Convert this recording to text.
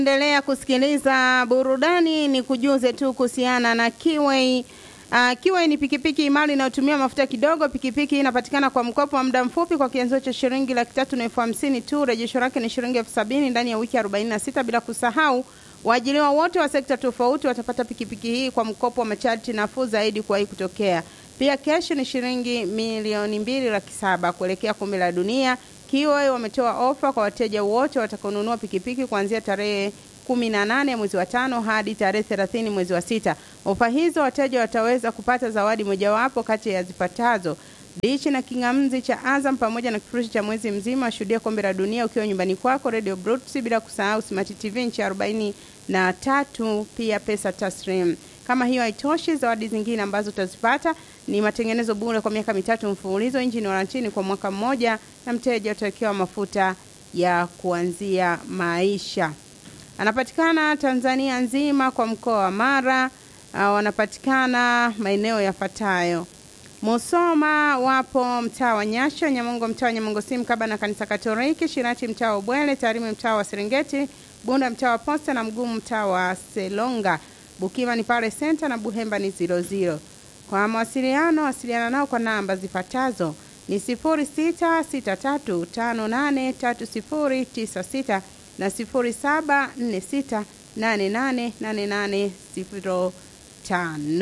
Endelea kusikiliza burudani, ni kujuze tu kuhusiana na Kiway. Uh, Kiway ni pikipiki imara inayotumia mafuta kidogo. Pikipiki inapatikana kwa mkopo wa muda mfupi kwa kianzio cha shilingi laki tatu na elfu hamsini tu. Rejesho lake ni shilingi elfu sabini ndani ya wiki 46, bila kusahau waajiriwa wote wa sekta tofauti watapata pikipiki hii kwa mkopo wa masharti nafuu zaidi kuwahi kutokea. Pia keshi ni shilingi milioni mbili laki saba kuelekea kombe la dunia. Kiway wametoa ofa kwa wateja wote watakaonunua pikipiki kuanzia tarehe 18 mwezi wa tano hadi tarehe 30 mwezi wa sita. Ofa hizo wateja wataweza kupata zawadi mojawapo kati ya zipatazo dichi na kingamzi cha Azam pamoja na kifurushi cha mwezi mzima. Washuhudia kombe la dunia ukiwa nyumbani kwako, Radio Brooks, bila kusahau Smart TV nchi arobaini na tatu, pia pesa taslim. Kama hiyo haitoshi, zawadi zingine ambazo utazipata ni matengenezo bure kwa miaka mitatu mfululizo, injini warantini kwa mwaka mmoja, na mteja utawekewa mafuta ya kuanzia maisha. Anapatikana Tanzania nzima kwa mkoa wa Mara. Uh, wanapatikana maeneo yafuatayo: Musoma wapo mtaa wa Nyasho, Nyamongo mtaa wa Nyamongo si mkaba na kanisa Katoliki, Shirati mtaa wa Bwele, Tarime mtaa wa Serengeti, Bunda mtaa wa Posta na Mgumu mtaa wa Selonga. Bukiva ni pale Center na Buhemba ni 00. Kwa mawasiliano wasiliana nao kwa namba zifuatazo ni 0663583096 na 0746888805.